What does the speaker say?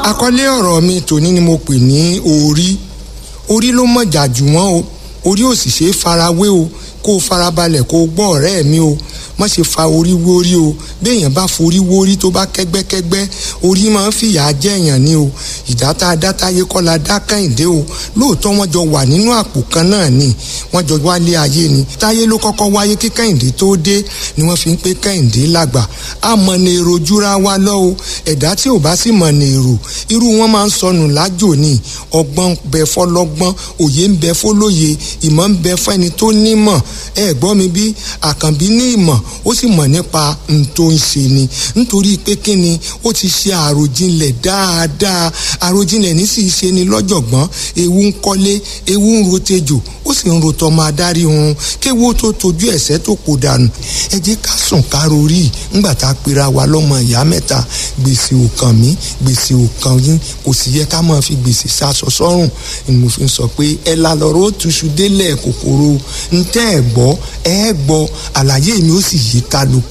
àkọlé ọ̀rọ̀ mi tòní ni mo pè ní orí orí ló mọ̀jà jù wọ́n o orí ò sì ṣe é farawé o kó o farabalẹ̀ kó o gbọ́ ọ̀rẹ́ mi o má ṣe fa orí wórí o béèyàn bá forí wórí tó bá kẹ́gbẹ́kẹ́gbẹ́ orí máa ń fìyà jẹ́yàn ni o ìdáta adátáyé kọ́ la dá kẹ́hìndé o lóòótọ́ wọ́n jọ wà nínú àpò kan náà ni wọ́n jọ wálé ayé ni táyé ló kọ́kọ́ wáyé kí kẹ́hìndé tó dé ni wọ́n fi ń pé kẹ́hìndé lágbà á mọ ní èrò júra wa lọ o ẹ̀dá tí ò bá sì mọ ní èrò irú wọn máa ń sọnù lájò ni ọgbọ́n bẹ fọlọ́gbọ́n òye ń bẹ fọlóye ìmọ̀ ń bẹ fẹ́ni tó nímọ̀ ẹ gbọ́ mi bí àkànbí ní ìmọ̀ ó sì mọ̀ nípa n tó ń ṣe ni nítorí pé kí ni ó ti ṣe àròjinlẹ̀ dáadáa àròjinlẹ̀ ní sì ṣe ni lọ́jọ̀gbọ́n ewu ń kọ́lé ewu ń rotejò ó sì ń rotọ́ máa dárí hun kéwu tó tojú ẹ̀sẹ̀ tó kò dànù ẹ jẹ́ ká sùn ká rorí ńgbà tá a pera wa lọ́mọ ìyá mẹ́ta gbèsè ò kàn mí gbèsè ò kàn yín kò sì yẹ ká máa fi gbèsè sasọ sọ́rùn ni mo fi ń sọ pé ẹ la lọ́rọ́ ó túṣu délẹ̀ kòkòrò ntẹ́ ẹ̀ gbọ́ ẹ gbọ́ àlàyé mi ó sì yí kálukú